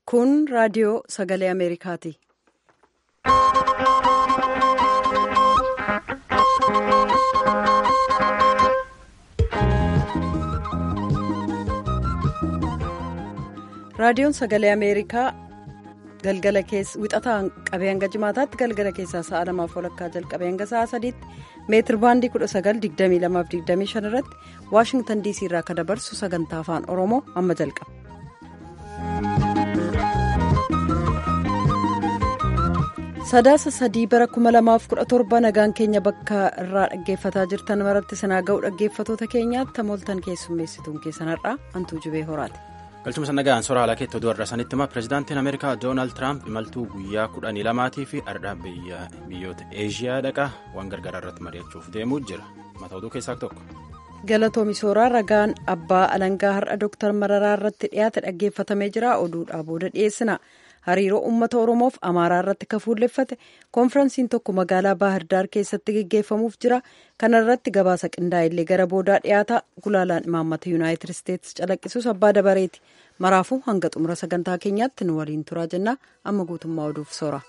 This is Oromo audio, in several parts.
Kun raadiyoo sagalee Ameerikaati. Raadiyoon sagalee Ameerikaa galgala keessa wixataa qabee hanga jimaataatti galgala keessaa sa'a lamaaf walakkaa jalqabee hanga sa'a sadiitti meetir baandii 1922-25 irratti waashingtan diisii irraa akka dabarsu sagantaa afaan oromoo amma jalqaba. sadaasa sadii bara 2017 nagaan keenya bakka irraa dhaggeeffataa jirtan maratti sanaa ga'u dhaggeeffatoota keenyaatti tamooltan keessummeessituun keessan har'aa hantuu jibee horaati. galchuma sannagaan soora haala keetti oduu har'a sanitti hima pireezidaantiin ameerikaa doonaald tiraamp imaltuu guyyaa kudhanii lamaatii fi ardhaa biyyoota eeshiyaa dhaqaa waan gargaaraa irratti mari'achuuf deemuu jira mata oduu keessaa tokko. galatoomi sooraa ragaan abbaa alangaa har'a dooktar mararaa irratti dhiyaate dhaggeeffatamee jira oduudhaa booda dhiyeessina hariiroo uummata oromoof amaaraa irratti kafuulleffate koonfiransiin tokko magaalaa baahirdaar keessatti geggeeffamuuf jira kana irratti gabaasa qindaa'ellee gara boodaa dhiyaata gulaalaan imaammata yuunaayitid isteetsi calaqqisuus abbaa dabareeti maraafuu hanga xumura sagantaa keenyaatti nu waliin turaa jennaa amma guutummaa oduuf soora.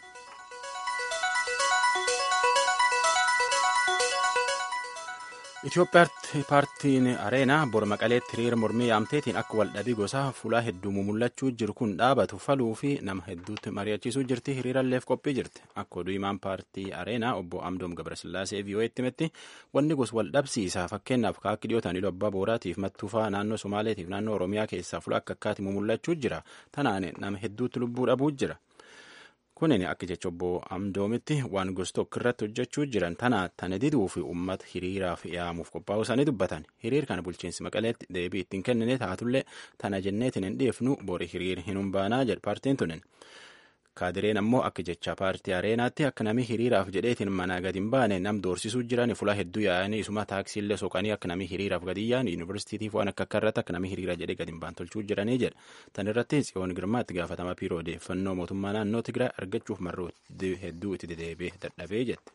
Itoophiyaatti paartiin areenaa bor maqaleetti hiriira mormii yaamteetiin akka waldhabii gosaa fuulaa hedduu mumullachuu jiru kun dhaabatu faluu fi nama hedduutti mari'achiisuu jirti hiriiralleef qophii jirti akka oduu himaan paartii areenaa obbo Amdoom Gabrasillaasee vii'oo'etti himetti wanni gosa waldhabsiisaa fakkeenyaaf kaakki dhiyootaan abbaa booraatiif mattuufaa naannoo somaaleetiif naannoo oromiyaa keessaa fuula akka akkaatti mumullachuu jira tanaan nama hedduutti lubbuu dhabuu jira. kunin akka jecha obbo amdoomitti waan gosa tokko irratti hojjechuu jiran tana tana diduu fi uummata hiriiraaf yaamuuf qophaa'uu isaanii dubbatan hiriir kana bulchiinsi maqaleetti deebii ittiin kennine taatullee tana jenneetiin hin dhiifnu bori hiriir hin humbaanaa jedhe paartiin tunin kaadireen ammoo akka jecha paartii areenaatti akka namni hiriiraaf jedheetiin manaa gadi hin baane nam doorsisuu jiran fuula hedduu yaa'anii isuma taaksiillee soqanii akka namni hiriiraaf gadi yaa'an yuunivarsiitiif waan akka akka irratti akka namni hiriira jedhee gadi hin baan tolchuu jiranii jedha tan irratti tsiyoon girmaatti gaafatama biiroo odeeffannoo mootummaa naannoo tigraay argachuuf marroo hedduu itti dedeebee dadhabee jette.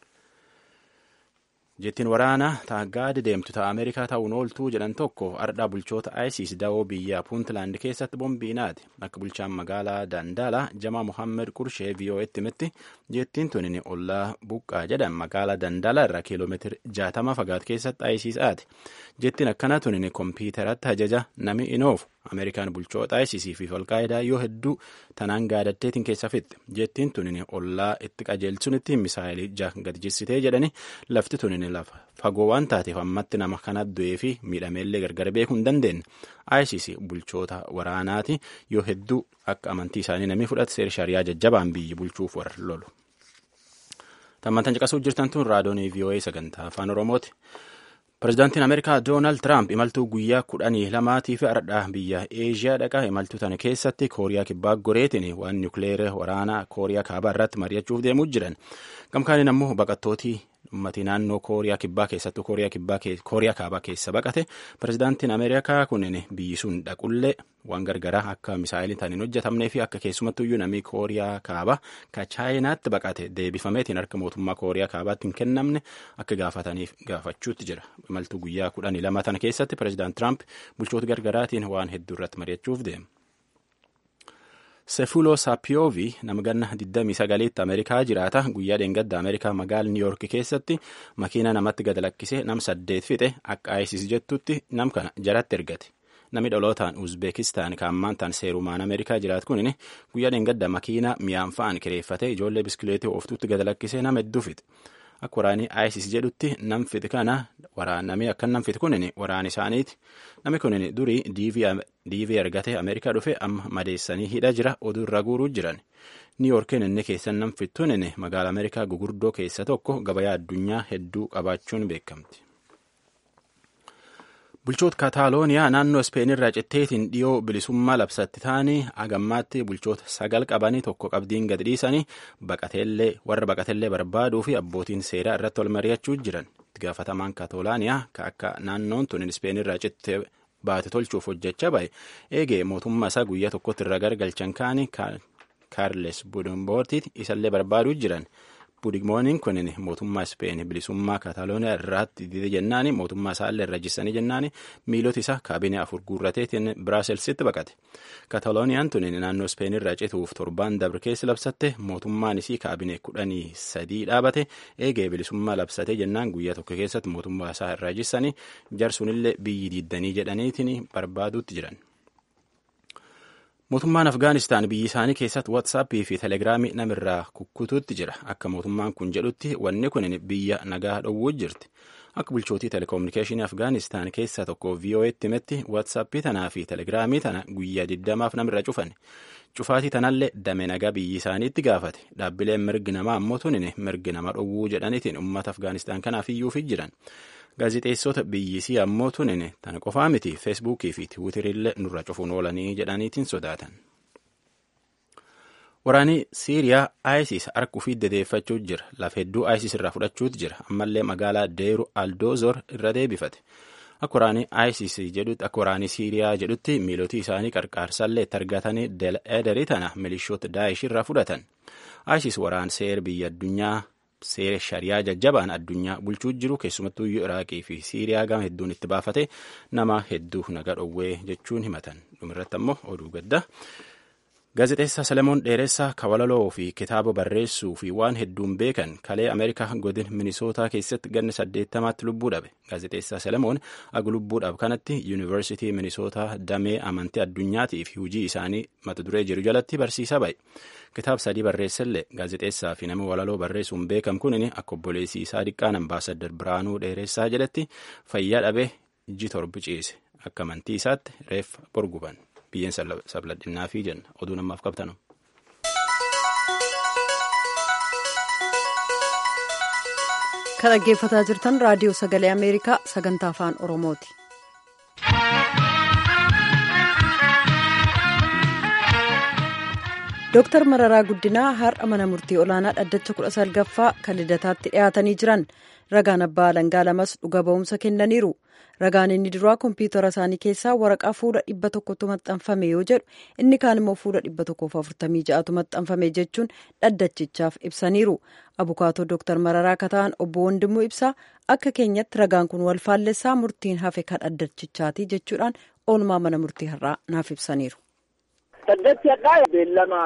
jettiin waraana taaggaadi deemtu ta'a ameerikaa ta'uun ooltuu jedhan tokko ardhaa bulchoota isis dawoo biyya puuntlaand keessatti boombiinaati akka bulchaan magaalaa dandaalaa jamaa mohammed qurshee vii'oo'etti himetti jettiin tunin ollaa buqqaa jedhan magaalaa dandaalaa irraa kiiloomeetiri jaatama fagaat keessatti isis aati jettiin akkana tunin kompiitaratti ajaja nami inoofu ameerikaan bulchoota isis fi alqaayidaa yoo hedduu tanaan gaadatteetiin keessa fixxe jettiin tunin ollaa itti qajeelchunitti misaayilii gadi jissitee jedhani lafti tunin lafa fagoo waan taateef ammatti nama kana du'ee fi miidhameellee gargar beekuu hin dandeenye isis bulchoota waraanaati yoo hedduu akka amantii isaanii namni fudhate seera shariyaa jajjabaan biyyi bulchuuf warra lolu. Tammantan caqasuu jirtan tun raadoonii VOA sagantaa afaan Oromooti. Pireezidaantiin Ameerikaa Doonaald Tiraamp imaltuu guyyaa kudhanii lamaatii fi ardhaa biyya Eeshiyaa dhaqaa imaltuu tana keessatti Kooriyaa kibbaa goreetiin waan niwukileera waraanaa Kooriyaa kaabaa irratti mari'achuuf deemuu jiran. Gamkaaniin ammoo baqattootii uummatii naannoo Kooriyaa kibbaa keessattuu Kooriyaa kaabaa keessa baqate pireezidaantiin Ameerikaa kunin biyyi sun dhaqullee waan gargaraa akka misaayiliin tan hin hojjetamnee fi akka keessumattuyyuu namni Kooriyaa kaabaa ka chaayinaatti baqate deebifameetiin harka mootummaa Kooriyaa kaabaatti hin kennamne akka gaafataniif gaafachuutti jira. Imaltuu guyyaa kudhanii lama tana keessatti pireezidaant Tiraamp bulchoota gargaraatiin waan hedduu irratti mari'achuuf deema. Sefulo Saapiyoovi nama ganna 29tti Ameerikaa jiraata guyyaa dheengadda Ameerikaa magaala Niiyork keessatti makiina namatti gad lakkisee nam saddeet fixe akka ISIS jettutti nam kana jaratti ergate. Namni dhalootaan Uzbeekistaan kaammaan tan seerumaan Ameerikaa jiraatu kun guyyaa dheengadda makiina mi'aan fa'aan kireeffatee ijoollee biskileetii ooftuutti gad lakkisee nama hedduu fixe. Akka waraanii ISIS jedhutti nam fixe kana waraanamee akka nam fixe kunin waraan isaaniiti. Namni kunin durii diivii argatee Ameerikaa dhufe amma madeessanii hidha jira oduu irra guuruu jiran. Niiyorkiin inni keessan nam fixtuun magaala Ameerikaa gugurdoo keessa tokko gabayaa addunyaa hedduu qabaachuun beekamti. Bulchoota Kataalooniyaa naannoo Ispeenirraa citteetiin dhiyoo bilisummaa labsatti ta'anii agammaatti bulchoota sagal qabanii tokko qabdiin gad dhiisanii warra baqatellee barbaaduu fi abbootiin seeraa irratti wal mari'achuu jiran. Itti gaafatamaan Kaataalooniyaa ka akka naannoon tun Ispeenirraa cittee baate tolchuuf hojjechaa bahe eegee mootummaa isaa guyyaa tokkotti irra gargalchan kaanii Kaarles Budumboortiiti isallee barbaaduu jiran. Pudigmooniin kun mootummaa Ispeen bilisummaa Kaataalooniyaa irratti dide jennaani mootummaa isaallee irra jissanii jennaani miilota isaa kaabinee afur guurrateetiin Biraaselsitti baqate. Kaataalooniyaan tun naannoo Ispeen irraa cituuf torbaan dabre keessa labsatte mootummaan isii kaabinee kudhanii sadii dhaabate eegee bilisummaa labsate jennaan guyyaa tokko keessatti mootummaa isaa irraa jissanii jarsunillee biyyi diiddanii jedhaniitiin barbaaduutti jiran. Mootummaan Afgaanistaan biyyi isaanii keessatti Waatsaappii fi Telegiraamii namirraa kukkutuutti jira. Akka mootummaan kun jedhutti wanni kun biyya nagaa dhowwuu jirti. Akka bulchootii telekominikeeshinii Afgaanistaan keessaa tokko VOA'tti himetti Waatsaappii tanaa fi Telegiraamii tana guyyaa 20 namirra cufan. Cufaatii tanallee dame nagaa biyyi isaaniitti gaafate. Dhaabbileen mirgi namaa ammoo tunin mirgi nama dhowwuu jedhaniitiin uummata Afgaanistaan kanaaf iyyuufi jiran. Gaazixeessota biyyisii ammoo tunin tana qofaa miti feesbuukii fi tiwiitirillee nurra cufuun oolanii jedhaniitiin sodaatan. Waraanii Siiriyaa ISIS harka ofii dedeeffachuu jira. Lafa hedduu ISIS irraa fudhachuutu jira. Ammallee magaalaa Deeru Aldoozor irra deebifate. Akka waraanii ISIS jedhutti akka waraanii Siiriyaa jedhutti miilotii isaanii qarqaarsallee itti argatanii Del Ederii tana milishoota Daa'ish irraa fudhatan. ISIS waraan seer biyya addunyaa seera shariyaa jajjabaan addunyaa bulchuu jiru keessumattuu iraaqii fi siiriyaa gama hedduun itti baafate nama hedduu naga dhowwee jechuun himatan dhumirratti ammoo oduu gadda gaazexeessaa salemoon dheeressaa kawalaloo fi kitaaba barreessuu fi waan hedduun beekan kalee ameerikaa godin minisootaa keessatti ganna saddeettamaatti lubbuu dhabe gaazexeessaa salemoon aga lubbuu dhabe kanatti yuunivarsitii minisootaa damee amantii addunyaatii fi hujii isaanii mata duree jiru jalatti barsiisaa ba'e. kitaaba sadii barreessellee gaazexeessaa fi nama walaloo barreessuun beekam kunin akka obboleessii isaa diqqaan ambaasadar Biraanuu Dheeressaa jedhetti fayyaa dhabee iji torbi ciise akka amantii isaatti reeffa borguban biyyeen sabladhinnaa fi jenna oduu namaaf qabtanu. kan dhaggeeffataa jirtan raadiyoo sagalee ameerikaa sagantaa afaan oromooti. Dooktar Mararaa Guddinaa har'a mana murtii olaanaa dhaddacha kudha salgaffaa kan lidataatti dhiyaatanii jiran ragaan abbaa alangaa lamas dhuga ba'umsa kennaniiru. Ragaan inni duraa kompiitara isaanii keessaa waraqaa fuula dhibba tokkotu maxxanfame yoo jedhu inni kaan immoo fuula dhibba tokkoof afurtamii ja'atu maxxanfame jechuun dhaddachichaaf ibsaniiru. Abukaatoo Dooktar Mararaa akka ta'an obbo Wandimuu ibsaa akka keenyatti ragaan kun wal faallessaa murtiin hafe kan dhaddachichaati jechuudhaan oolmaa mana murtii har'aa naaf ibsaniiru. Dhaddachi hadhaa beellama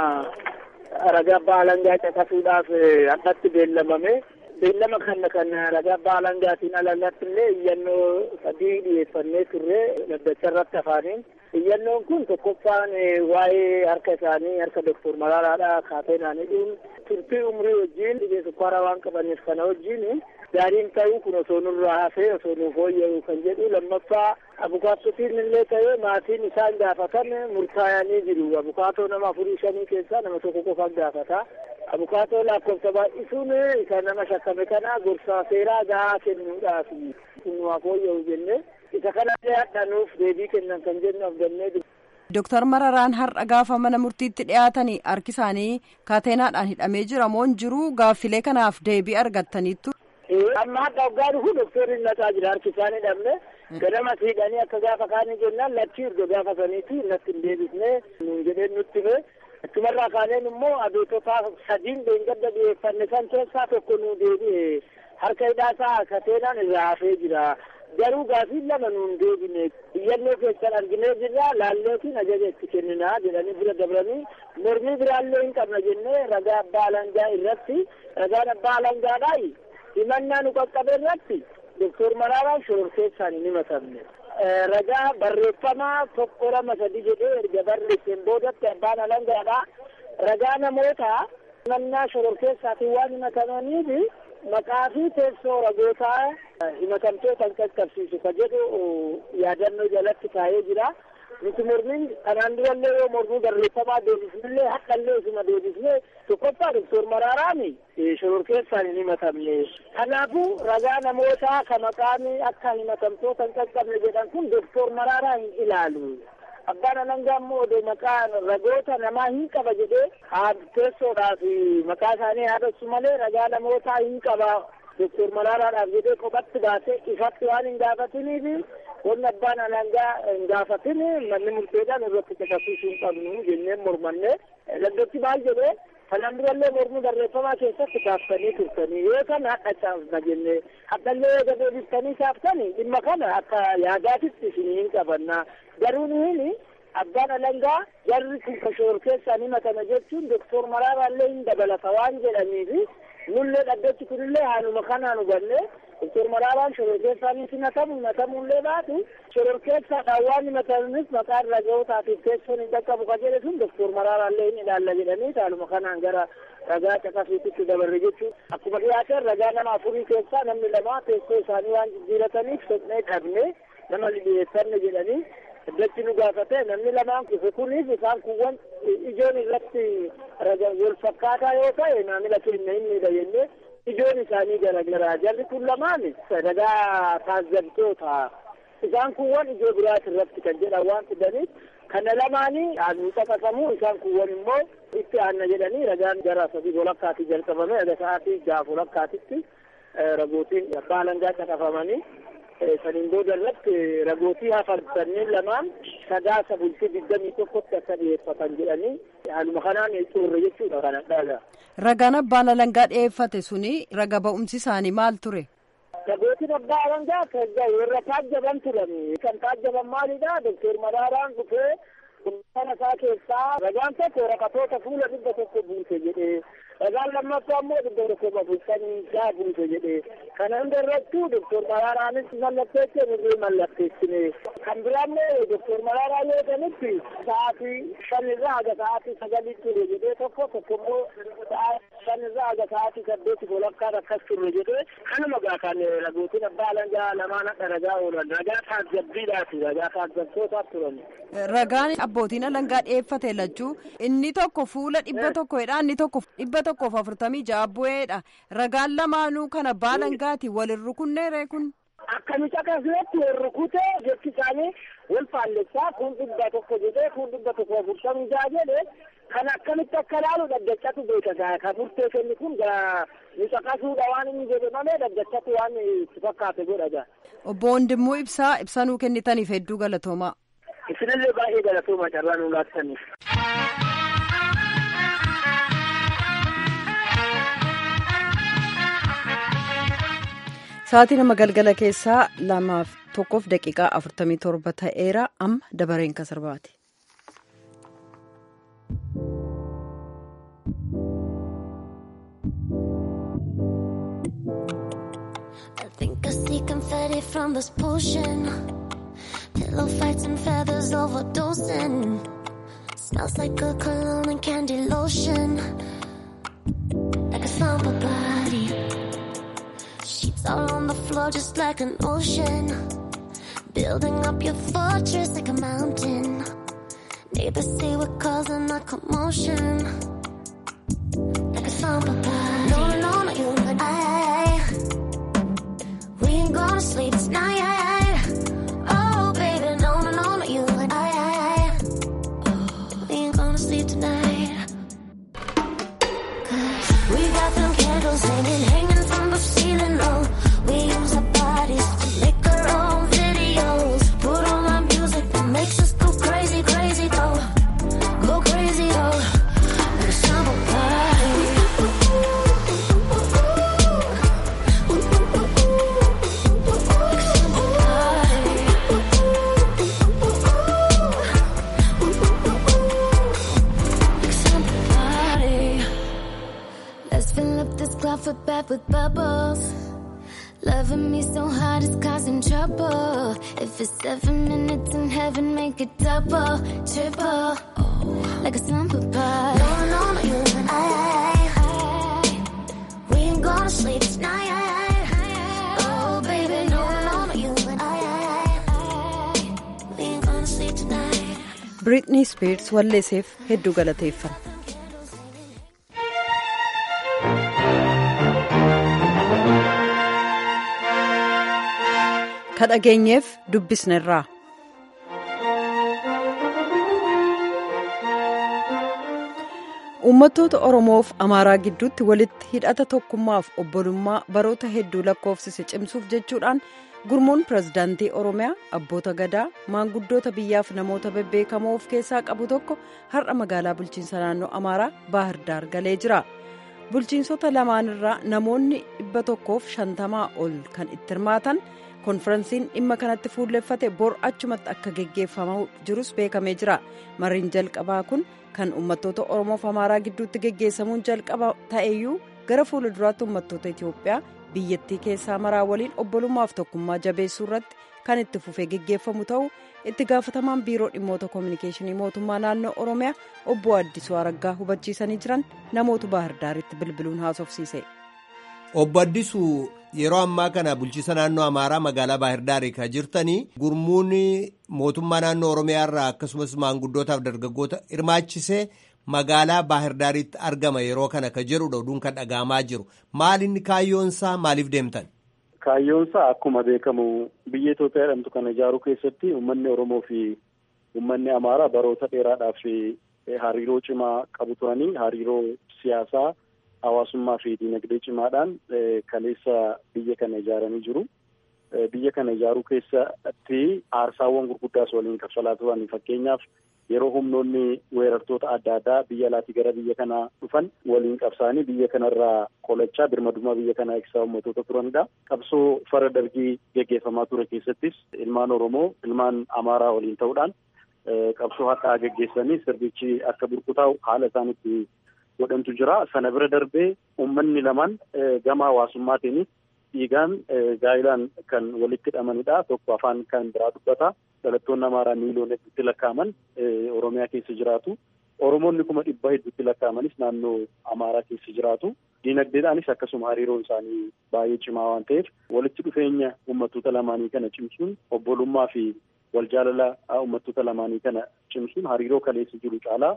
ragaa abbaa alangaa caqasuudhaaf hadhatti beellamame. Beellama kana kan ragaa abbaa alangaatiin alallatti illee iyyannoo sadii dhiyeeffannee turre dhaddacha irratti afaaniin. Iyyannoon kun tokkoffaan waa'ee harka isaanii harka Doktor Maraaraadha kaateenaan hidhuun turtii umrii wajjin dhibee sukkaaraa waan qabaniif kana wajjin gaariin ta'uu kun osoo nurraa hafee osoo nuuf fooyya'u kan jedhu lammaffaa abukaattotiin illee ta'ee maatiin isaan gaafatan murtaa'anii jiru. Abukaatoo nama afurii shanii keessaa nama tokko qofaan gaafata. Abukaatoo lakkoofsa baay'isuun isa nama shakkame kana gorsaa seeraa gahaa kennuudhaaf kun nuuf fooyya'u jennee isa kanallee hadhanuuf deebii kennan kan jennu abdannee Dooktar Mararaan har'a gaafa mana murtiitti dhiyaatanii harki isaanii kaateenaadhaan hidhamee jira moo hin jiru gaaffilee kanaaf deebii argattaniittu. Amma hadda waggaa dhufu doktoriin naqaa jira harki isaanii hidhamne ganama siidhanii akka gaafa kaanii jennaan lachii erga gaafa saniiti natti hin deebisne nuun jedheen nutti fe achumarraa kaaneen immoo abeetota sadiin beengadda dhiyeeffanne san keessaa tokko nuu deebi'e harka hidhaasaa kateenaan irraa hafee jira. garuu gaafii lama nuun deebine iyyannoo keessan arginee jirra laalleetiin ajaja itti kenninaa jedhanii bira dabranii mormii biraallee hin qabna jennee ragaa abbaa alangaa irratti ragaan abbaa alangaadhaa himannaa nu qaqqabe irratti doktor Maraaraan shororkeessaan hin himatamne. Ragaa barreeffamaa tokko lama sadi jedhee erga barreesseen boodatti abbaan alangaadhaa ragaa namoota himannaa shororkeessaatiin waan himatamaniif maqaa fi teessoo ragootaa himatamtoota qaqqabsiisu ka jedhu yaadannoo jalatti kaa'ee jira. Nuti mormiin kanaan durallee yoo mormii barreeffamaa deebisnellee haqallee isuma deebisnee tokkoffaa doktor Maraaraan shororkeessaan hin himatamne. Kanaafuu ragaa namootaa ka maqaan akka himatamtoota hin qaqqabne jedhan kun doktor Maraaraa hin ilaalu. abbaan alangaa immoo odoo maqaa ragoota namaa hin qaba jedhee teessoodhaaf maqaa isaanii haadassu malee ragaa namootaa hin qaba doktor Maraaraadhaaf jedhee kophatti baasee ifatti waan hin gaafatiniif wanni abbaan alangaa hin gaafatin manni murteedhaan irratti caqasiisuu hin qabnu jennee mormanne dhaddachi maal jedhee Kanaan durallee mormii barreeffamaa keessatti kaaftanii turtanii yoo kana hadha caafna jenne haddallee yoo gadeebiftanii kaaftanii dhimma kana akka yaadaatitti isinii hin qabanna garuu nuhini abbaan alangaa jarri kun kashoor keessaan himatama jechuun doktor Maraaraallee hin dabalata waan jedhaniifi nullee dhaddachi kunillee haanuma kanaan hubanne doktor Maraaraan shoror keessaanis himatamu himatamuullee baatu shoror keessaadhaan waan himatamanis maqaan raga'ootaatiif teessoon hin dhaqqabu ka jedhe sun doktor Maraaraallee hin ilaalla jedhanii haaluma kanaan gara ragaa caqasuutitti dabarre jechuun akkuma dhiyaateen ragaa nama afurii keessaa namni lama teessoo isaanii waan jijjiirataniif sodnee dhabne nama dhiyeessanne jedhanii Dachii nu gaafate namni lamaan kufe kunis isaan kuwwan ijoon irratti wal fakkaataa yoo ta'e maamila keenya innidha jennee ijoon isaanii garagaraa jarri kun lamaan ragaa taazzabtoota isaan kuwwan ijoo biraati irratti kan jedhan waan fidaniif kana lamaanii aannu caqasamu isaan kuwwan immoo itti aanna jedhanii ragaan gara sadii walakkaatti jalqabame aga sa'aatii jaaf walakkaatitti ragootiin abbaa alangaa caqafamanii saniin booda irratti ragootii hafan sanniin lamaan sadaasa bultii digdamii tokkotti akka dhiyeeffatan jedhanii haaluma kanaan xurre jechuudha kana dhaga. Ragaan abbaan alangaa dhiyeeffate suni raga ba'umsi isaanii maal ture? Ragootiin abbaa alangaa warra taajjaban turan kan taajjaban maalidha doktor Maraaraan dhufee kana isaa keessaa ragaan tokko raqatoota fuula dhibba tokko buuse jedhee ragaan lammaffaa immoo dhibba tokko bulchanii isaa buuse jedhee kana hunda irrattuu doktor Maraaraanis mallatteessee nurree mallatteessine kan biraammoo doktor Maraaraa yoo ta'anitti sa'aatii shanirraa haga sa'aatii sagalii ture jedhee tokko tokko immoo shanirraa haga sa'aatii saddeeti walakkaan akkas ture jedhee kanuma gaa kan ragootiin abbaa alangaa lamaan akka ragaa oolan ragaa taazzabbiidhaati ragaa taazzabtootaaf turan. Ragaan abbootiin alangaa dhiyeeffate lachuu inni tokko fuula dhibba tokkodha inni tokko dhibba tokkoof afurtamii ja'a bu'eedha ragaan lamaanuu kana abbaa alangaati walin rukunneere kun. Akkamitti akkasumas wal rukute jechi isaanii wal faallessaa kun dhibba tokko jedhee kun dhibba tokko afurtamii ja'a jedhee kan akkamitti akka laalu dhaggachatu beeka kan murtee kenni kun nu caqasuudha waan inni jedhe malee dhaggachatu waan itti fakkaate godha gaa. Obbo Wandimmoo Ibsaa ibsanuu kennitaniif hedduu galatoomaa. Isinillee baay'ee galatooma carraa nu laattaniif. Sa'aatii nama galgala keessaa lamaaf tokkoof daqiiqaa afurtamii torba ta'eera amma dabareen kan sirbaati. I think I see confetti from this potion. Pillow fights and feathers overdosing. Smells like a cologne and candy lotion. Like a slumber body. Sheets all on the floor just like an ocean. Building up your fortress like a mountain. Neighbors say we're causing a commotion. Like a slumber body. No, no, no, you and I. We ain't gonna sleep tonight. Oh, baby, no, no, no, no, you and I. We ain't gonna sleep tonight. Cause we got them candles hanging, hanging from the ceiling. Oh, we use our bodies to make our own videos. Put on our music that makes us go crazy, crazy, go. Go crazy, go. Like a summer party. Let's fill up this closet bath with bubbles. Loving me so hard it's causing trouble. If it's seven minutes in heaven, make it double, triple. Like a slumber party. No, no, no, you and I. We ain't gonna sleep tonight. Oh, baby, no, no, no, you and I. We ain't gonna sleep tonight. Britney Spears walleeseef hedduu galateeffanna. Ka dhageenyeef dubbisnerraa. Uummattoota Oromoof Amaaraa gidduutti walitti hidhata tokkummaaf obbolummaa baroota hedduu lakkoofsise cimsuuf jechuudhaan gurmuun pirezidaantii oromiyaa abboota gadaa maanguddoota biyyaaf namoota bebbeekamoo of keessaa qabu tokko har'a magaalaa bulchiinsa naannoo amaaraa baahirdaar galee jira bulchiinsota lamaanirraa namoonni dhibba tokkoof shantamaa ol kan itti hirmaatan konferensiin dhimma kanatti fuulleffate bor achumatti akka geggeeffamaa jirus beekamee jira mariin jalqabaa kun kan uummattoota oromoof amaaraa gidduutti geggeessamuun jalqaba ta'eyyuu gara fuula duraatti uummattoota itiyoophiyaa biyyattii keessaa maraa waliin obbolummaaf tokkummaa jabeessuu irratti kan itti fufee geggeeffamu ta'uu itti gaafatamaan biiroo dhimmoota koominikeeshinii mootummaa naannoo oromiyaa obbo addisuu araggaa hubachiisanii jiran namoota baahirdaaritti bilbiluun haasofsiise. obbo addisuu yeroo ammaa kana bulchiisa naannoo amaaraa magaalaa baahirdaari kan jirtanii gurmuun mootummaa naannoo oromiyaa irraa akkasumas maanguddootaaf dargaggoota hirmaachisee magaalaa baahirdaaritti argama yeroo kana ka jedhudha oduun kan dhaga'amaa jiru maalinni kaayyoonsaa maaliif deemtan. Kaayyoonsaa akkuma beekamu biyya Itoophiyaa jedhamtu kana ijaaruu keessatti uummanni Oromoo fi uummanni Amaaraa baroota dheeraadhaaf hariiroo cimaa qabu turanii hariiroo siyaasaa hawaasummaa fi dinagdee cimaadhaan kaleessa biyya kana ijaaranii jiru. Biyya kana ijaaruu keessatti aarsaawwan gurguddaas waliin kaffalaa turan fakkeenyaaf yeroo humnoonni weerartoota adda addaa biyya alaatii gara biyya kanaa dhufan waliin qabsaanii biyya kanarraa qolachaa birmadummaa biyya kanaa eegsisaa uummattoota turanidha. Qabsoo fara dargii geggeeffamaa ture keessattis ilmaan Oromoo ilmaan Amaaraa waliin ta'uudhaan qabsoo har'aa geggeessanii sirnichi akka burkutaa'u haala isaan itti godhantu jira. Sana bira darbee uummanni lamaan gama hawaasummaatiinis dhiigaan gaa'ilaan kan walitti hidhamanidha. Tokko afaan kan biraa dubbata. Dhalattoonni Amaaraa miiliyoona hedduutti lakkaa'aman Oromiyaa keessa jiraatu. Oromoonni kuma dhibba hedduutti lakkaa'amanis naannoo Amaaraa keessa jiraatu. Diinagdeedhaanis akkasuma hariiroon isaanii baay'ee cimaa waan ta'eef walitti dhufeenya uummattoota lamaanii kana cimsuun obbolummaa fi wal jaalala uummattoota lamaanii kana cimsuun hariiroo kaleessa jiru caalaa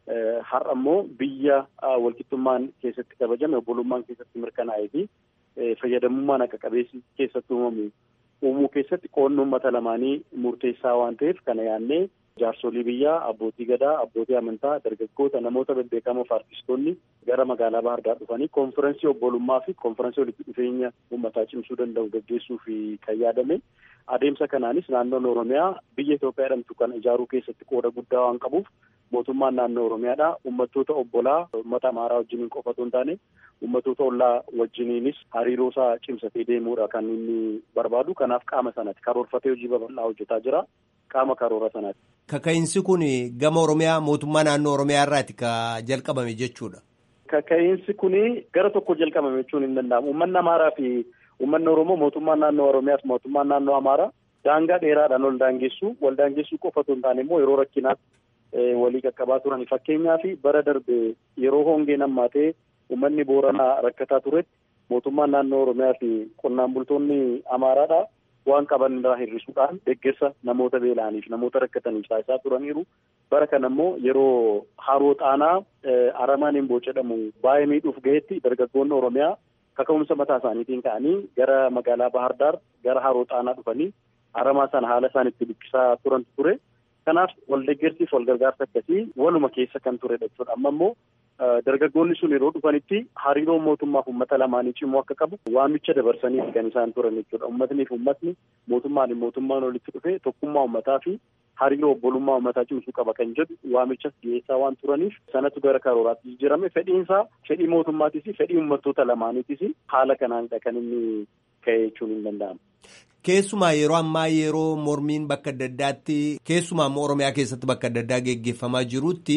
har'a immoo biyya walqixxummaan keessatti kabajame obbolummaan keessatti mirkanaa'ee fi fayyadamummaan akka qabeessi keessatti uumamu uumuu keessatti qoodni uummata lamaanii murteessaa waan ta'eef kana yaannee jaarsolii biyyaa abbootii gadaa abbootii amantaa dargaggoota namoota bebbeekamoo fi artistoonni gara magaalaa bahardaa dhufanii konferensii obbolummaa fi konferensii walitti dhufeenya uummataa cimsuu danda'u gaggeessuuf kan yaadame adeemsa kanaanis naannoon oromiyaa biyya Itoophiyaa jedhamtu kana ijaaruu keessatti qooda guddaa waan qabuuf mootummaan naannoo oromiyaadha uummattoota obbolaa uummata amaaraa wajjiniin qofa otoo hin taane uummattoota ollaa wajjiniinis hariiroo isaa cimsatee deemuudha kan inni barbaadu kanaaf qaama sanatti karoorfatee hojii babal'aa hojjetaa jira qaama karoora sanaati. Kaka'iinsi kun gama oromiyaa mootummaa naannoo oromiyaa irraati ka jalqabame jechuudha. Kaka'iinsi kun gara tokko jalqabame jechuun hin danda'amu uummanni amaaraa fi uummanni oromoo mootummaan naannoo oromiyaas mootummaan naannoo amaaraa daangaa dheeraadhaan ol daangessu wal daangessuu qofa otoo hin taane immoo yeroo rakkinaatti walii qaqqabaa turan fakkeenyaaf bara darbe yeroo hongeen hammaatee uummanni booranaa rakkataa turetti mootummaan naannoo oromiyaa fi qonnaan bultoonni amaaraadha waan qaban irraa hir'isuudhaan deeggarsa namoota beela'aniif namoota rakkataniif taasisaa turaniiru bara kana immoo yeroo haroo xaanaa aramaan himboo jedhamu baay'ee miidhuuf ga'etti dargaggoonni oromiyaa kaka'umsa mataa isaaniitiin ka'anii gara magaalaa bahardaar gara haroo xaanaa dhufanii aramaa sana haala isaan itti bikkisaa turantu ture. Kanaaf wal deeggarsiif wal gargaarsa akkasii waluma keessa kan turedha jechuudha. Amma immoo dargaggoonni sun yeroo dhufanitti hariiroon mootummaaf uummata lamaanii cimuu akka qabu waamicha dabarsanii kan isaan turan jechuudha. Uummatnii fi uummatni mootummaan mootummaan walitti dhufee tokkummaa uummataa fi hariiroo obbolummaa uummataa cimsuu qaba kan jedhu waamichas dhiyeessaa waan turaniif sanatu gara karooraatti jijjiirame fedhiinsaa fedhii mootummaatis fedhii uummattoota lamaaniitis haala kanaanidha kan inni ka'e jechuun hin danda'amu. Keessumaa yeroo ammaa yeroo mormiin bakka adda addaatti keessumaa immoo Oromiyaa keessatti bakka adda addaa geggeeffamaa jirutti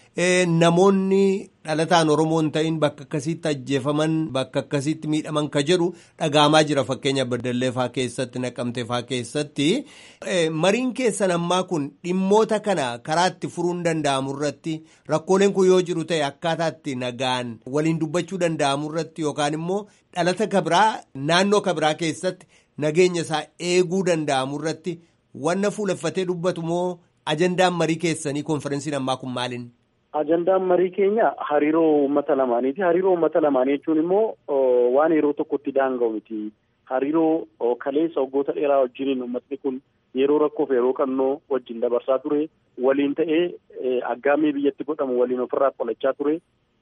namoonni dhalataan Oromoo hin ta'in bakka akkasiitti ajjeefaman bakka akkasiitti miidhaman ka jedhu dhaga'amaa jira fakkeenya Baddalleefaa keessatti Naqamteefaa keessatti. Mariin keessan ammaa kun dhimmoota kana karaa itti furuun danda'amu irratti rakkooleen kun yoo jiru ta'e akkaataa itti nagaan waliin dubbachuu danda'amu irratti yookaan immoo dhalata kabiraa naannoo kabiraa keessatti. nageenya isaa eeguu danda'amu irratti wanna fuuleffatee dubbatu moo ajandaan marii keessanii konferensiin ammaa kun maaliin? Ajandaan marii keenya hariiroo uummata lamaaniiti. Hariiroo uummata lamaanii jechuun immoo waan yeroo tokkotti daanga'u miti. Hariiroo kaleessa waggoota dheeraa wajjiniin uummatni kun yeroo rakkoof yeroo qannoo wajjin dabarsaa ture. Waliin ta'ee aggaamii biyyatti godhamu waliin ofirraa qolachaa ture.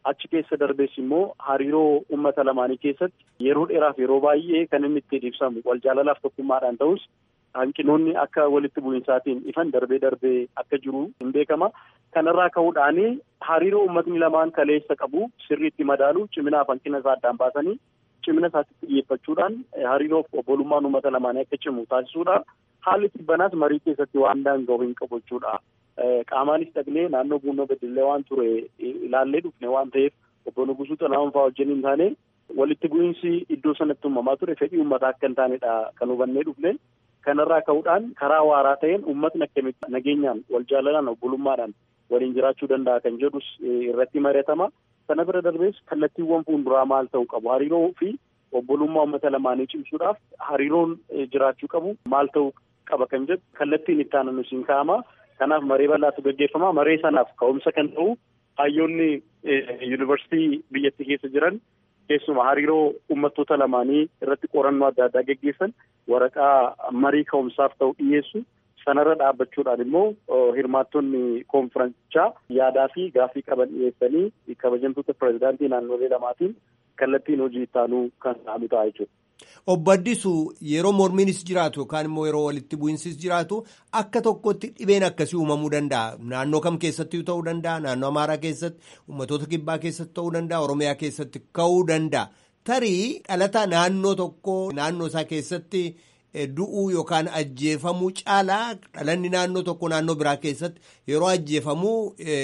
achi keessa darbees immoo hariiroo uummata lamaanii keessatti yeroo dheeraaf yeroo baay'ee kan inni ittiin ibsamu wal jaalalaaf tokkummaadhaan ta'us hanqinoonni akka walitti bu'insaatiin ifan darbee darbee akka jiru hin beekama. Kanarraa ka'uudhaan hariiroo uummatni lamaan kaleessa qabu sirriitti madaalu ciminaaf hanqina isaa addaan baasanii cimina isaatti xiyyeeffachuudhaan hariiroo obbolummaan uummata lamaanii akka cimu taasisuudha. Haalli tibbanaas marii keessatti waan daanga'u hin qabu jechuudha. Qaamaanis dhaqnee naannoo buunoo bedillee waan ture ilaallee dhufne waan ta'eef obbo Nugusuu Xalahuun fa'aa wajjin hin taane walitti bu'iinsi iddoo sanatti uumamaa ture fedhii uummataa akka hin taanedha kan hubannee dhufne. Kanarraa ka'uudhaan karaa waaraa ta'een uummatni akkamitti nageenyaan wal jaalalaan obbolummaadhaan waliin jiraachuu danda'a kan jedhus irratti mari'atama. Sana bira darbees kallattiiwwan fuulduraa maal ta'uu qabu hariiroo fi obbolummaa uummata lamaanii cimsuudhaaf hariiroon jiraachuu qabu maal ta'uu qaba kan jedhu kallattiin itti aanu siin kaa'ama. Kanaaf maree bal'aatu gaggeeffama. Maree sanaaf ka'umsa kan ta'u hayyoonni yuunivarsiitii biyyattii keessa jiran keessumaa hariiroo uummattoota lamaanii irratti qorannoo adda addaa gaggeessan waraqaa marii ka'umsaaf ta'u dhiyeessu sanarra dhaabbachuudhaan immoo hirmaattonni koonfiransichaa yaadaa fi gaaffii qaban dhiyeessanii kabajamtoota pirezidaantii naannolee lamaatiin kallattiin hojii ittaanuu kan ta'amu ta'a jechuudha. Obbo Addisuu yeroo mormiinis jiraatu yookaan immoo yeroo walitti bu'insis jiraatu akka tokkotti dhibeen akkasii uumamuu danda'a. Naannoo kam keessatti ta'uu danda'a. Naannoo Amaaraa keessatti, uummattoota kibbaa keessatti ta'uu danda'a. Oromiyaa keessatti ka'uu danda'a. Tarii dhalataa naannoo tokkoo naannoo isaa keessatti du'uu yookaan ajjeefamuu caalaa dhalanni naannoo tokko naannoo biraa keessatti yeroo ajjeefamuu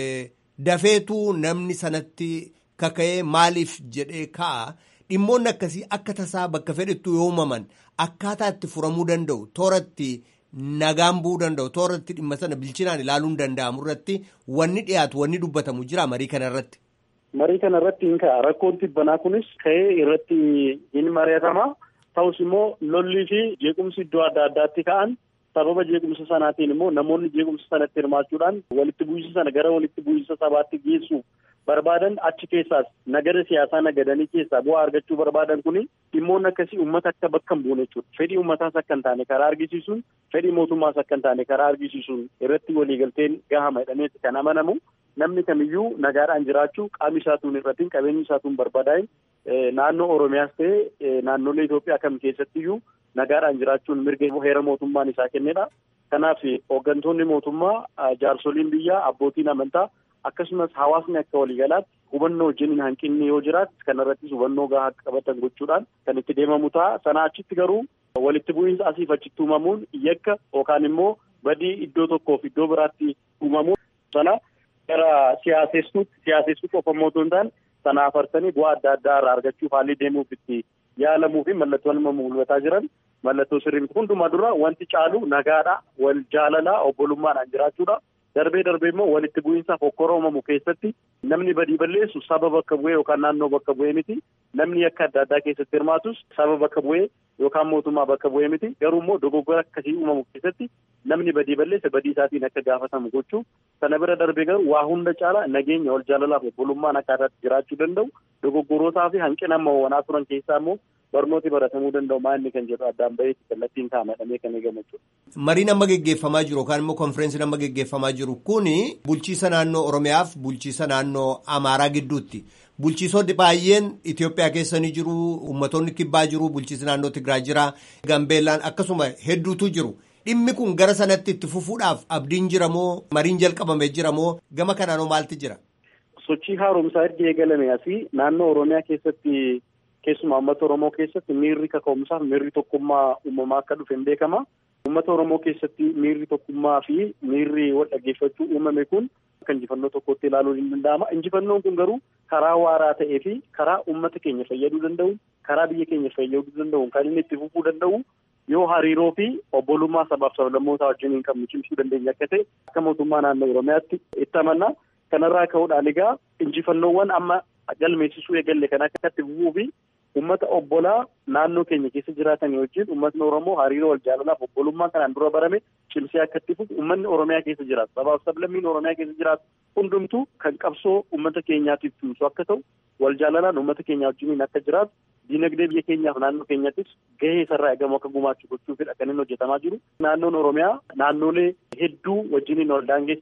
dafeetuu namni sanatti kaka'ee maaliif jedhee ka'a. Dhimmoonni akkasii akka tasaa bakka fedhettu yoo uumaman akkaataa itti furamuu danda'u tooratti nagaan bu'uu danda'u tooratti dhimma sana bilchinaan ilaaluun danda'amu irratti wanni dhiyaatu wanni dubbatamu jira marii kana irratti. Marii kana irratti hin ka'a rakkoon tibbanaa kunis ka'ee irratti hin mari'atama ta'us immoo lollii fi jeequmsi iddoo adda addaatti ka'an sababa jeequmsa sanaatiin immoo namoonni jeequmsa sanatti hirmaachuudhaan walitti bu'iinsa sana gara walitti bu'iinsa sabaatti geessuuf barbaadan achi keessaas nagada siyaasaa nagadanii keessaa bu'aa argachuu barbaadan kuni dhimmoonni akkasii uummata akka bakka hin buune jechuudha. Fedhii uummataas akka hin taane karaa argisiisuun fedhii mootummaas akka hin taane karaa argisiisuun irratti waliigalteen gahama jedhameeti kan amanamu namni kamiyyuu nagaadhaan jiraachuu qaamni isaatuun irrattiin qabeenyi isaatuun barbaadaa'in naannoo Oromiyaas ta'e naannolee Itoophiyaa kam keessattiyyuu nagaadhaan jiraachuun mirga heera mootummaan isaa kennedha. Kanaaf hooggantoonni mootummaa jaarsoliin biyyaa abbootiin amantaa akkasumas hawaasni akka waliigalaatti hubannoo wajjin hanqinni yoo jiraatu kanarrattis hubannoo gahaa akka qabatan gochuudhaan kan itti deemamu ta'a. Sana achitti garuu walitti bu'iinsa asiif achitti uumamuun yakka yookaan immoo badii iddoo tokkoof iddoo biraatti uumamuun sana gara siyaasessuutti siyaasessuu qofa immoo otoo hin taane sana afarsanii bu'aa adda addaa irraa argachuuf haalli deemuuf itti yaalamuu fi mallattoon amma mul'ataa jiran mallattoo sirrii miti hundumaa dura wanti caalu nagaadha wal jaalalaa obbolummaadhaan jiraachuudha. Darbee darbee immoo walitti bu'iinsaaf hokkora uumamu keessatti namni badii balleessu saba bakka bu'ee yookaan naannoo bakka bu'ee miti. Namni akka adda addaa keessatti hirmaatus saba bakka bu'ee yookaan mootummaa bakka bu'ee miti. Garuu immoo dogoggora akkasii uumamu keessatti namni badii balleesse badii isaatiin akka gaafatamu gochuu sana bira darbee garuu waa hunda caala nageenya wal jaalalaaf obbolummaan akka irratti jiraachuu danda'u dogoggorootaa fi hanqina amma wanaa turan keessaa immoo barnooti baratamuu danda'u maal kan jedhu addaan baheetti kallattiin kaa'amee kan eegamu jechuudha. Mariin amma geggeeffamaa jiru yookaan immoo konfireensiin amma geggeeffamaa jiru kuni bulchiisa naannoo Oromiyaaf bulchiisa naannoo Amaaraa gidduutti. Bulchiisonni baay'een Itoophiyaa keessa ni jiru, uummattoonni kibbaa jiru, bulchiisa naannoo Tigraay jira, Gambeellaan akkasuma hedduutu jiru. Dhimmi kun gara sanatti itti fufuudhaaf abdiin jira moo mariin jalqabamee jira moo gama kanaanoo maalti jira? Sochii haaromsaa erga eegalame asii naannoo Oromiyaa keessatti keessumaa uummata Oromoo keessatti miirri kaka'umsaaf miirri tokkummaa uumamaa akka dhufe hin beekama. Uummata Oromoo keessatti miirri tokkummaa fi miirri wal dhaggeeffachuu uumame kun akka injifannoo tokkotti ilaaluun hin danda'ama. Injifannoon kun garuu karaa waaraa ta'ee fi karaa uummata keenya fayyaduu danda'u, karaa biyya keenya fayyaduu danda'u kan inni itti fufuu danda'u yoo hariiroo fi obbolummaa sabaaf sablammootaa wajjin hin qabne cimsuu dandeenya akka ta'e akka mootummaa naannoo Oromiyaatti itti amanna. Kanarraa ka'uudhaan egaa injifannoowwan amma galmeessisuu eegalle kan akka itti fufuu fi uummata obbolaa naannoo keenya keessa jiraatan wajjin uummatni Oromoo hariiroo wal jaalalaaf obbolummaa kanaan dura barame cimsee akka itti fufu uummanni Oromiyaa keessa jiraatu sabaaf sablammiin Oromiyaa keessa jiraatu hundumtuu kan qabsoo uummata keenyaatiif tumsu akka ta'u wal jaalalaan uummata keenya wajjiniin akka jiraatu diinagdee biyya keenyaaf naannoo keenyattis gahee isarraa eegamu akka gumaachuu gochuufidha kan inni hojjetamaa jiru. Naannoon Oromiyaa naannolee hedduu wajjiniin wal daangeessa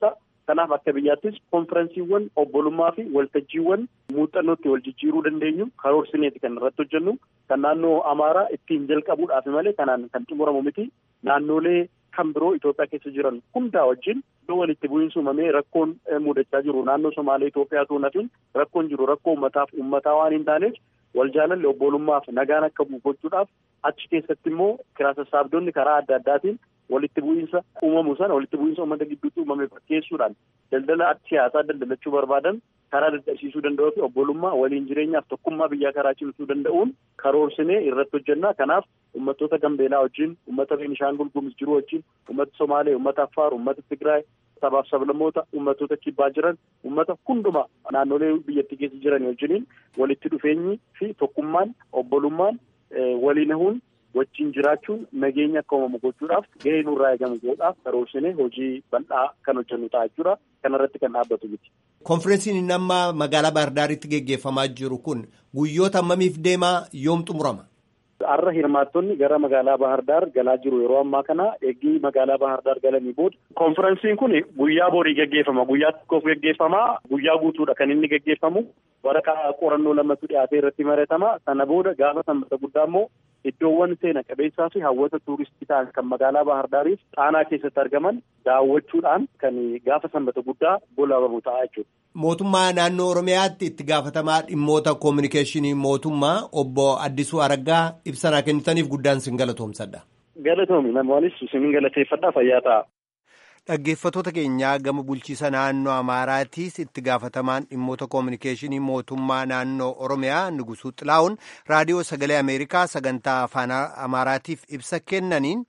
Kanaaf akka biyyaattis konferensiiwwan obbolummaa fi waltajjiiwwan muuxannootti wal jijjiiruu dandeenyu karoorsineeti kan irratti hojjennu kan naannoo Amaaraa ittiin jalqabuudhaaf malee kanaan kan xumuramu miti naannolee kan biroo Itoophiyaa keessa jiran hundaa wajjin iddoo walitti bu'iinsi uumamee rakkoon mudachaa jiru naannoo Somaalee Itoophiyaatu nafin rakkoon jiru rakkoo uummataaf uummataa waan hin taaneef wal jaalalli obbolummaaf nagaan akka bu'u gochuudhaaf achi keessatti immoo kiraa sassaabdonni karaa adda addaatiin walitti bu'iinsa uumamu sana walitti bu'iinsa uummata gidduutti uumame fakkeessuudhaan daldala siyaasaa daldalachuu barbaadan karaa dadhabsiisuu danda'uu fi obbolummaa waliin jireenyaaf tokkummaa biyyaa karaa cimsuu danda'uun karoorsinee irratti hojjennaa kanaaf uummattoota gambeelaa wajjin uummata beenishaangul gumuz jiru wajjin uummata somaalee uummata affaar uummata tigraay sabaaf sablammoota uummattoota kibbaa jiran uummata hunduma naannolee biyyattii keessa jiran wajjiniin walitti dhufeenyi fi tokkummaan obbolummaan waliin hahuun wajjin jiraachuun nageenya akka uumamu gochuudhaaf gahee nurraa eegamu godhuudhaaf karoorsinee hojii bal'aa kan hojjennu ta'a jechuudha kanarratti kan dhaabbatu miti. Konferensiin inni amma magaalaa Baahirdaaritti geggeeffamaa jiru kun guyyoota hammamiif deemaa yoom xumurama? Har'a hirmaattonni gara magaalaa Baahirdaar galaa jiru yeroo ammaa kana eeggii magaalaa Baahirdaar galanii booda. Konferensiin kun guyyaa borii geggeeffama. Guyyaa tokkoof geggeeffama. Guyyaa guutuudha kan inni geggeeffamu. Waraqaa qorannoo lamatu dhiyaatee irratti maratama. Sana booda gaafa sanbata guddaa immoo iddoowwan seena qabeessaa fi hawwata tuuristii ta'an kan magaalaa Baahirdaariif xaanaa keessatti argaman daawwachuudhaan kan gaafa sanbata guddaa goolabamu ta'a jechuudha. Mootummaa naannoo Oromiyaatti itti gaafatamaa dhimmoota koominikeeshinii mootummaa obbo Addisuu Araggaa ibsanaa kennitaniif guddaan sin galatoomsadha. Galatoomi namoonis sin galateeffadhaa fayyaa ta'a. Dhaggeeffattoota keenyaa gama bulchiisa naannoo Amaaraatiis itti gaafatamaan dhimmoota koominikeeshinii mootummaa naannoo Oromiyaa Nugusuu Xilaa'uun raadiyoo sagalee Ameerikaa sagantaa afaan Amaaraatiif ibsa kennaniin.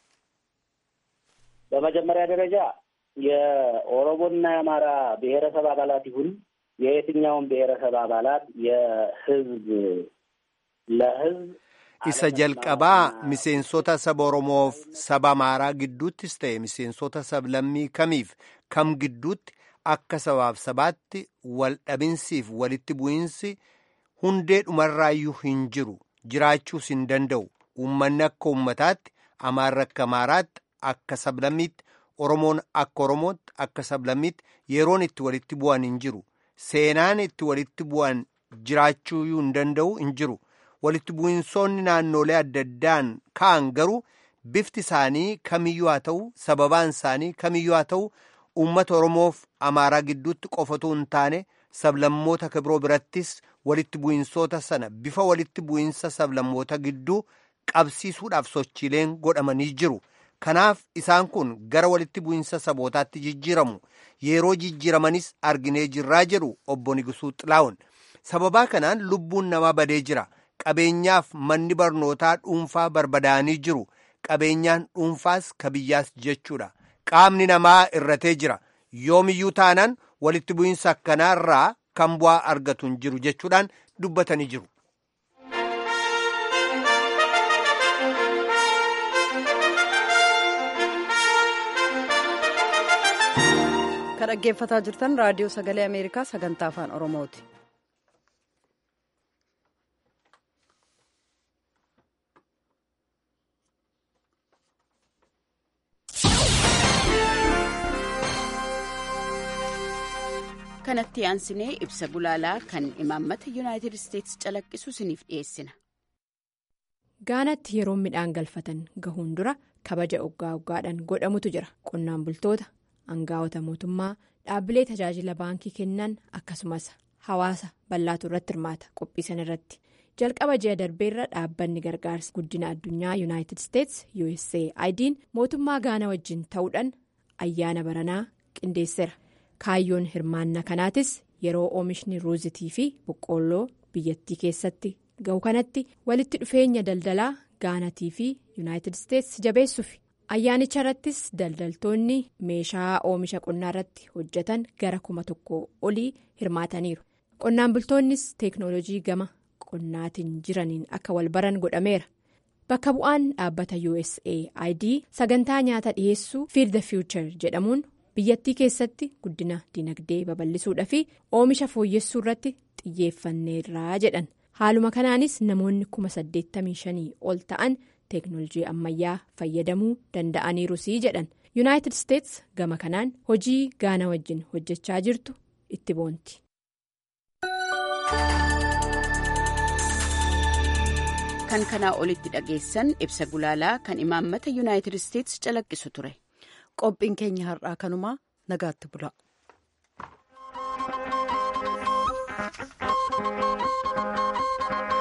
በመጀመሪያ ደረጃ የኦሮሞና የአማራ ብሔረሰብ አባላት ይሁን የየትኛውም ብሔረሰብ አባላት የህዝብ ለህዝብ isa jalqabaa miseensota saba oromoof saba amaaraa gidduuttis ta'e miseensota sablammii kamiif kam gidduutti akka sabaaf sabaatti wal dhabinsiif walitti bu'iinsi hundee dhumarraayyuu hin jiru jiraachuus hin danda'u uummanni akka uummataatti amaarri akka amaaraatti akka sablammiitti oromoon akka oromootti akka sablammiitti yeroon itti walitti bu'an hin jiru seenaan itti walitti bu'an jiraachuu hin danda'u hin jiru. walitti bu'insoonni naannolee adda addaan ka'an garuu bifti isaanii kamiyyuu haa ta'u sababaan isaanii kamiyyuu haa ta'u uummata oromoof amaaraa gidduutti qofatu hin taane sablammoota kabiroo birattis walitti bu'insoota sana bifa walitti bu'insa sablammoota gidduu qabsiisuudhaaf sochiileen godhamanii jiru kanaaf isaan kun gara walitti bu'insa sabootaatti jijjiiramu yeroo jijjiiramanis arginee jirraa jedhu obbo Nigusuu Xilaa'uun sababaa kanaan lubbuun namaa badee jira. qabeenyaaf manni barnootaa dhuunfaa barbadaa'anii jiru qabeenyaan dhuunfaas ka biyyaas jechuudha qaamni namaa irratee jira yoomiyyuu taanaan walitti bu'iinsa akkanaarraa kan bu'aa argatu hin jiru jechuudhaan dubbatanii jiru. kan dhaggeeffataa jirtan raadiyoo sagalee ameerikaa sagantaa afaan oromooti. kanatti aansinee ibsa gulaalaa kan imaammata yuunaayitid isteetsi calaqqisu isiniif dhiyeessina. gaanatti yeroo midhaan galfatan gahuun dura kabaja oggaa oggaadhaan godhamutu jira qonnaan bultoota aangaa'ota mootummaa dhaabbilee tajaajila baankii kennan akkasumas hawaasa bal'aatu irratti hirmaata qophiisan irratti jalqaba ji'a darbeerra dhaabbanni gargaarsa guddina addunyaa yuunaayitid isteetsi usaid'n mootummaa gaanaa wajjin ta'uudhaan ayyaana baranaa qindeesseera. kaayyoon hirmaannaa kanaatis yeroo oomishni ruuzitii fi boqqoolloo biyyattii keessatti ga'u kanatti walitti dhufeenya daldalaa gaanatii fi yuunaayitid isteetsi jabeessuuf ayyaanicha irrattis daldaltoonni meeshaa oomisha qonnaa irratti hojjetan gara kuma tokko olii hirmaataniiru qonnaan bultoonnis teeknoolojii gama qonnaatiin jiraniin akka wal baran godhameera bakka bu'aan dhaabbata usaid sagantaa nyaata dhiyeessuu fiid the future jedhamuun. biyyattii keessatti guddina dinagdee babal'isuudha fi oomisha fooyyessuu irratti xiyyeeffanneerraa jedhan haaluma kanaanis namoonni kuma saddeettamii shanii ol ta'an teeknoolojii ammayyaa fayyadamuu danda'aniirusii jedhan yuunaayitid isteets gama kanaan hojii gaana wajjin hojjechaa jirtu itti boonti. kan kanaa olitti dhageessan ibsa gulaalaa kan imaammata yuunaayitid isteets calaqqisu ture. qophiin keenya har'aa kanumaa nagaatti bula. Thank you.